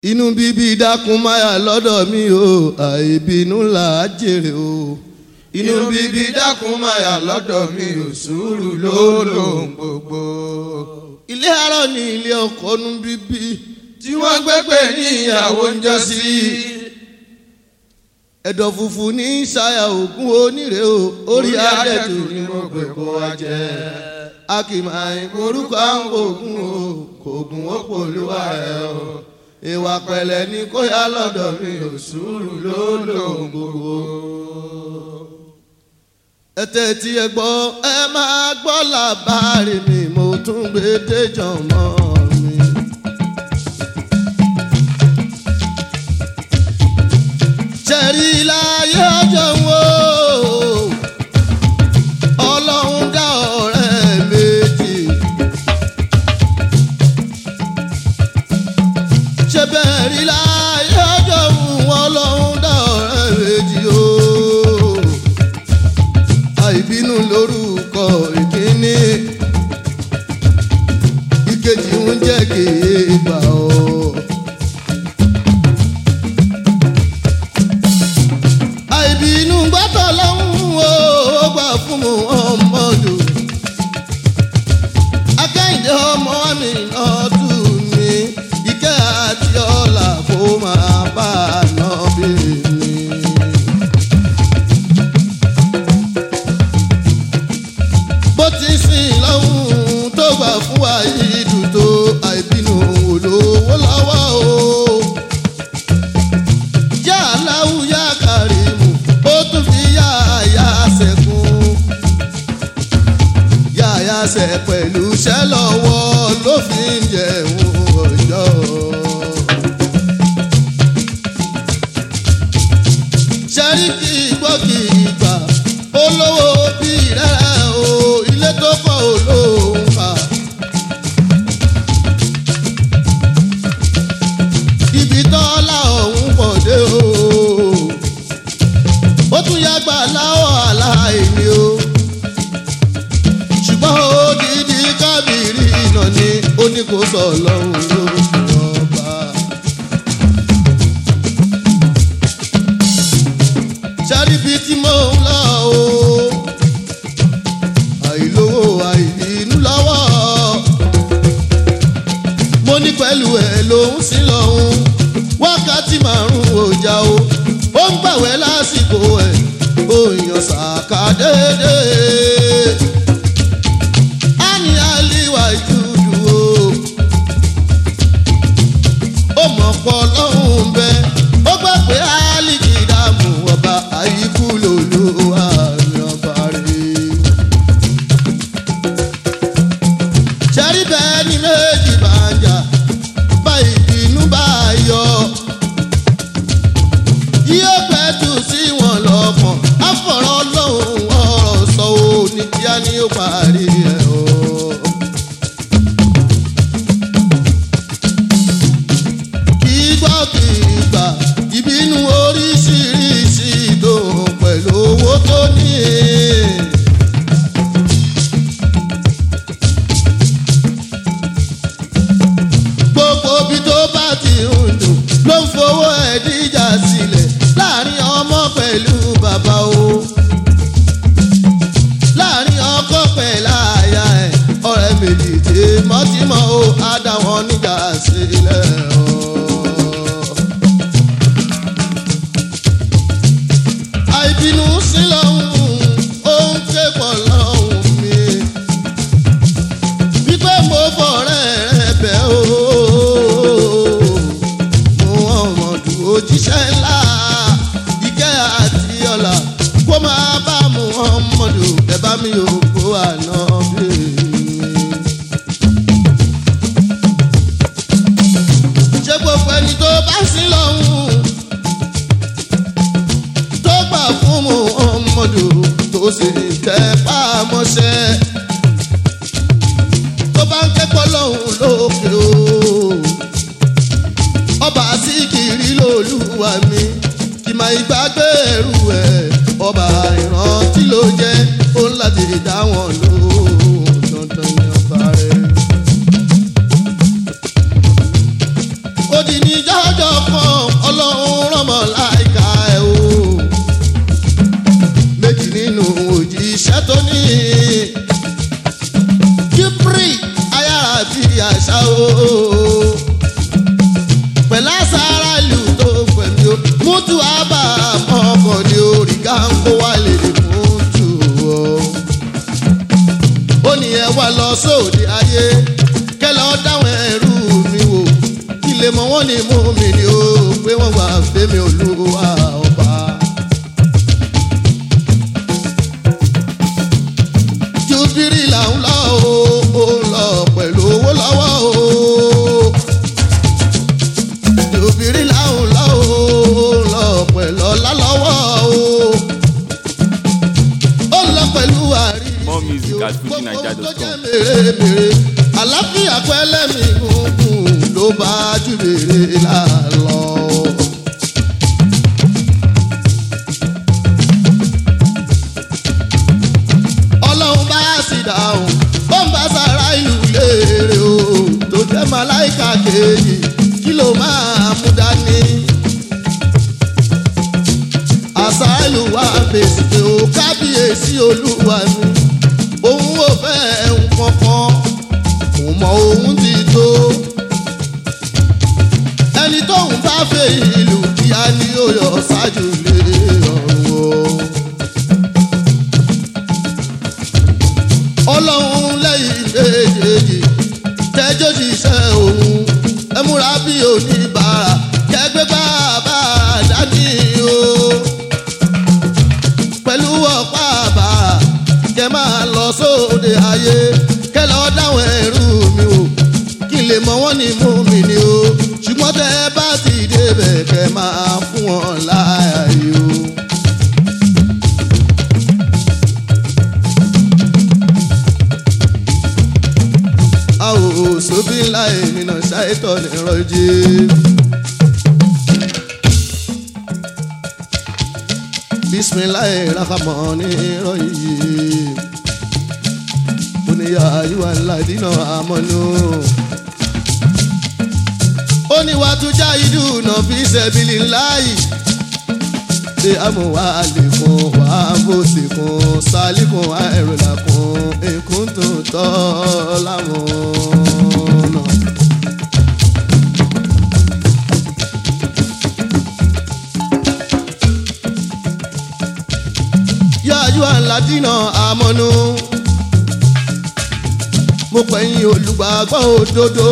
inú bíbí dákun máyà lọ́dọ̀ mi o àìbínú là á jèrè o. inú bíbí dákun máyà lọ́dọ̀ mi ò sùúrù ló lòun gbogbo. ilé arọ ni ilé ọkọ nu bíbí tí wọ́n gbẹ́gbẹ́ ní ìyàwó ń jọ sí. ẹ̀dọ̀ funfun ní ṣayà ògùn onírè o orí adẹ́tù ni mo gbé kó wa jẹ. a kì máa ń korúkọ àwọn ògùn o kò gùn ó pòlúwa ẹ o. ìwà pẹ̀lẹ́ ni kó yá lọ́dọ̀ mi ò sùúrù ló lòun gbogbo. ẹ tẹ́tí ẹ gbọ́ ẹ máa gbọ́ làbárí mi mo tún gbé déjọ́ mọ́ mi. ṣẹ̀rí láyé ọjọ́ wo ọlọ́run dá ọ̀rẹ́ méjì. ṣé bẹ́ẹ̀ rí láyé ọjọ́ wo ọlọ́run dá ọ̀rẹ́ méjì o. àìbínú lórúkọ ìkíní ìkejì ń jẹ́ kéèbà o. àìbínú gbọ́dọ̀ lọ́hùn o ó gbà fún mu ọmọdù. akẹ́yìndé ọmọ mi náà tù mí ìkẹ́ àti ọ̀la kó máa bá a nà bí mi. bó ti sìn lọ́hùn tó gbà fún wa yìí dùn tó àìbínú olówó lọ́wọ́ o yá aláwù yá kàrímù ó tún fi yá àyà sẹ́kùn. yá àyà sẹ́ pẹ̀lú iṣẹ́ lọ́wọ́ ló fi ń jẹun ọjọ́. sẹ́ríkì gbọ́kì ìgbà olówó bí rẹ̀ o ilé tó kọ́ olóhùn fà. ibi tọ́lá ọ̀hún pọ̀ dé o. ó tún yàgbà láwọ̀ aláìní o. ṣùgbọ́n odidi kábìrì iná ni ó ní kó sọ lọ́hùn ló ọba. ṣáríbi tí mò ń lọ o. àìlówó àìbínú lọ́wọ́ mo ní pẹ̀lú ẹ̀ lòún sí lọ́hún wákàtí márùn-ún ọjà o ó ń gbàwẹ́ lásìkò ẹ̀ òyìn ṣàkà déédéé á ní àlìwà ìtúdú o ó mọ̀ pọ̀ lọ́hùn bẹ́ẹ̀ ó gbà pé àlìkì dààmú ọba àyíkú lòlú àmì ọba rèé. ṣẹ́rí bẹ́ẹ̀ ni méjì bá ń jà bá ìbínú bá yọ. yóò pẹ́ tù sí wọn lọ́kàn àfọ̀rọ̀ lọ́hùn ọ̀rọ̀ sọ ò ní kíá ni ó parí ẹ̀ o. kì í gbọ́ kì í gbà ìbínú oríṣiríṣi ìdòwò pẹ̀lú owó tó ní. gbogbo bí tó bá ti ń dùn ló ń fowó ẹ̀ díjà sílẹ̀ láàrin ọmọ pẹ̀lú bàbá o láàrin ọkọ pẹ̀lú àyà ẹ̀ ọ̀rẹ́ méjì tèmọ́tìmọ́ o á dá wọn níjà sílẹ̀ o. àìbínú sí lọ́hùn ó ń ké pọ̀ lọ́hùn mi wípé mo fọ̀rẹ́ rẹ bẹ̀ o. mo ọmọdù òjíṣẹ́ ńlá ìkẹ́ àti ọ̀la kó máa bá mu ọmọdù ẹ bá mi ò kó àná bí mi. ṣé gbogbo ẹni tó bá sí lọ́hùn tó gbà fún mu ọmọdù tó sì tẹ́ pàmọ́ṣẹ́ tó bá ń kẹ́kọ̀ọ́ lọ́hùn lókè o. ọba síkìrì lolúwa mi kì máa ìgbàgbé ẹrù ẹ̀ ọba ìrántí ló jẹ́ ó ń láti dá wọn lóhùn dandan ní ọba rẹ̀. ó di ní jọ́jọ́ kan ọlọ́run rọmọ láìka ẹ̀ o méjì nínú òjíṣẹ́ tó ní kíbrì ayára bí àṣà o pẹ̀lú àṣàrà ìlú tó pẹ̀lú o mútu àbá ọkọ̀ ní orí gáńkó wà lè fún tù o ó ní ẹ wá lọ sóde ayé kẹlẹ ọ dáwọn ẹrú mi wò kí lè mọ wọn ní mú mi ni ó pé wọn wà fẹmi olúwa ọba. jubiri là ń lọ o ó ń lọ pẹ̀lú owó lọ́wọ́ o. jubiri là ń lọ o ó ń lọ pẹ̀lú ọlá lọ́wọ́ o. ó ń lọ pẹ̀lú àrí More music at fujininja.com. mèremère àlàáfíà pẹ́lẹ́mì gúngún ló bá jù mèrè lálọ́. ọlọ́run bá sì dáhùn ó ń bá sára ìlú léèrè o tó jẹ́ màláìka kejì kí ló máa mú dání. àṣà ìlú wa fèsì pé ó kábíyèsí olúwa mi òun ò fẹ́ nǹkan kan kò mọ òun ti tó. ẹni tóun bá fẹ́ ìlú kíá ni ó yọ ṣáájú lé ọ̀run o. ọlọ́run lẹ́yìn méjèèjì tẹ́jọ́ ṣiṣẹ́ òun ẹ múra bí oníbàárà kẹgbẹ́ bàbá dání o pẹ̀lú ọ̀pá àbàrà kẹ máa lọ sóde ayé kẹ lọ dáwọn ẹrú mi o kí n lè mọ wọn ní mú mi ni o ṣùgbọ́n tẹ bá ti débẹ̀ kẹ máa fún wọn láàyè o. a ò sóbí ńlá ènìyàn ṣàìtọ́ nírọ̀jì. bisimilayi rahamani rọyìn oníyà ayíwá ladínà amọ́nú. oníwàtújà ìdùnnà fi sẹ́bìlì láàyè ṣe àmúwá àlékún wà bó sì kún sálíkún àìrìnàkún èkún tó tọ́ láwọn náà. yáyú àládínà àmọ́nú. mo pẹ̀yìn olùgbàgbọ́ òdodo.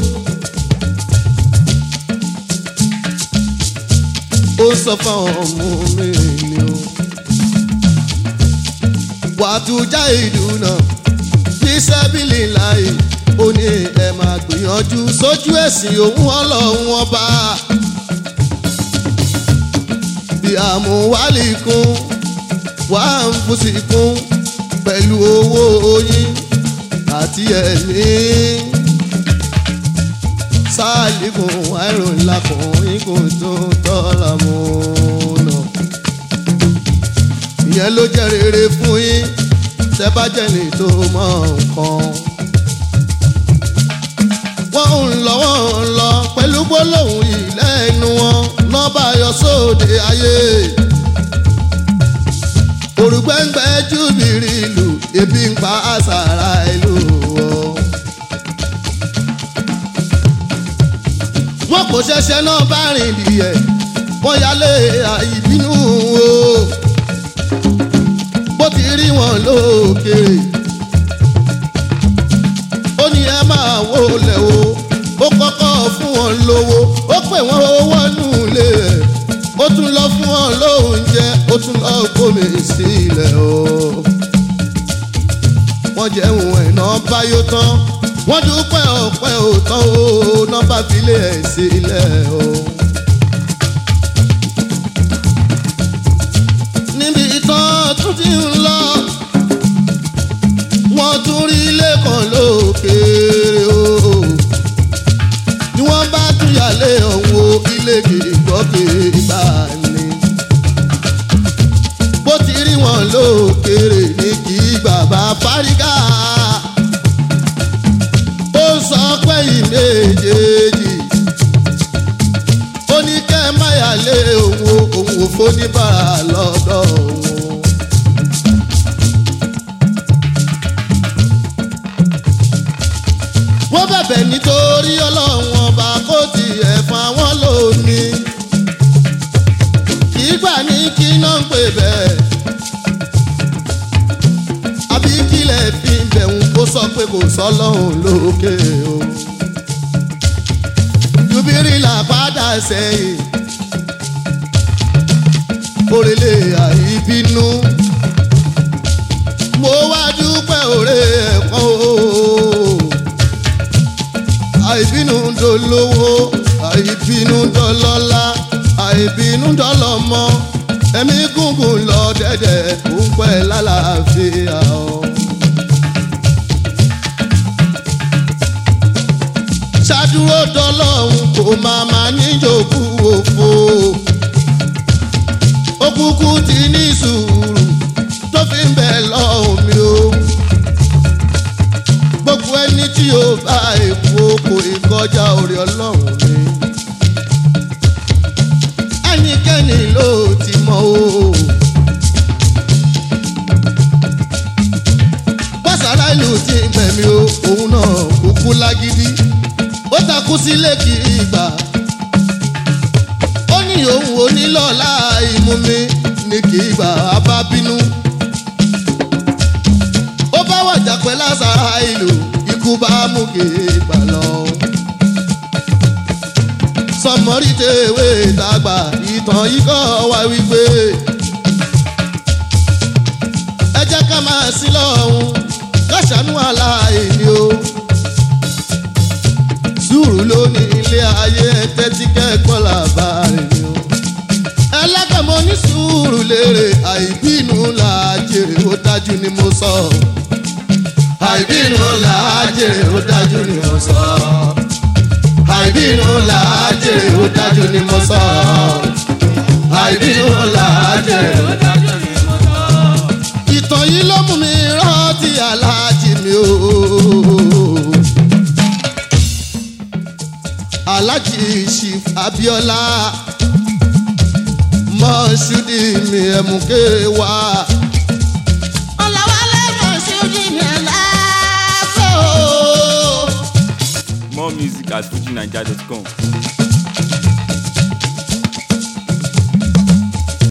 ó sọ fáwọn ọmọ mi ni o. wàtújà ìdùnnà bí sẹ́bìlì láì ó ní ẹ máa gbìyànjú sójú ẹ̀sìn òun ọlọ́run ọba. bí àmúwálì kún wà ń fúsì kún pẹ̀lú owó oyin àti ẹ̀mí. sáàlìkùn àìrùn lakùn ikùn tó tọ́ra mú nà. ìyẹn ló jẹ́ rere fún yín tẹ́ bá jẹ́ ní tó mọ nǹkan. wọ́n ń lọ wọ́n ń lọ pẹ̀lú gbólóhùn ìlẹ́nu wọn náà bá yọ sóde ayé òrùgbẹ́ngbẹ́ júbìrì ìlú ebi ń pa àṣàrà ìlú o. wọ́n kò ṣẹ̀ṣẹ̀ náà bá rìn dìẹ̀ wọ́n yálé àìbínú o. bó ti rí wọn lókèrè ó ní ẹ máa wó lẹ̀ o ó kọ́kọ́ fún wọn lówó ó pè wọ́n owó nù lé ẹ̀ ó tún lọ fún wọn lóúnjẹ ó tún lọ gómi sílẹ̀ o. wọ́n jẹun ẹ̀nà báyó tán wọ́n dúpẹ́ ọ̀pẹ́ òtán o nọ́mbà filé ẹ̀ sílẹ̀ o. níbi tán tún ti ń lọ wọ́n tún rí ilé kan lókèèrè o ni wọ́n bá tún yàlé ọ̀hún o ilé kìgbọ́kì bá ní. bó ti rí wọn lókèrè ní kí bàbá fárígà ó sọ pé ìméjèèjì lé òun o òun ò fóníbàrà lọ́dọ̀ òun. wọ́n bẹ̀bẹ̀ nítorí ọlọ́run ọba kó tiẹ̀ fún àwọn lónìí. kì í gbà ní kí náà ń pè bẹ́ẹ̀. àbí kílẹ̀ fi ń bẹ̀rù kó sọ pé kò sọ́lọ́run lókè o. jubiri là padà sẹ́yìn. òrèlè àìbínú. mo wá dúpẹ́ òrè ẹ̀kọ́ o àìbínú dolówó àìbínú dọlọ́lá àìbínú dọlọ́mọ ẹ̀mí gúngùn lọ dẹ́dẹ̀ ó ń pẹ́ lálàáfíà o. ṣàdúró dọlọ́hún kò máa máa níjòkú òfo òkùnkùn ti ní sùúrù tó fi ń bẹ̀ lọ́hùn mi o gbogbo ẹni tí yóò bá èkó kò ìkọjá orí ọlọ́run ni. ẹnikẹ́ni ló ti mọ o. bọ́sàrá ìlú ti gbẹ̀mí o òun náà kúkú lágídí ó takú sílé kì í gbà. ó ní òun ò ní lọ́la ìmú mi ní kì í gbà á bá bínú ó bá wàjà pẹ́ lásàrà ìlú ikú bá mú kéègbà lọ. sọmọrí tèwé dàgbà ìtàn yìí kọ́ wá wípé ẹ jẹ́ ká máa sí lọ́hùn káṣánú aláìní o. sùúrù ló ní ilé ayé tẹ́tí kẹ́kọ̀ọ́ làbárẹ̀ ni o. ẹlẹ́gbẹ̀mọ ní sùúrù lérè àìbínú là á jèrè ó dájú ni mo sọ. So àìbínú là á jèrè ó dájú ni mo sọ. àìbínú là á jèrè ó dájú ni mo sọ. àìbínú là á jèrè ó dájú ni mo sọ. ìtàn yìí ló mú mi rántí aláàjì mi o. aláàjì chief abiola mọ́ṣúdì mi ẹ̀mùkẹ́ wá. More music at fujinaija.com.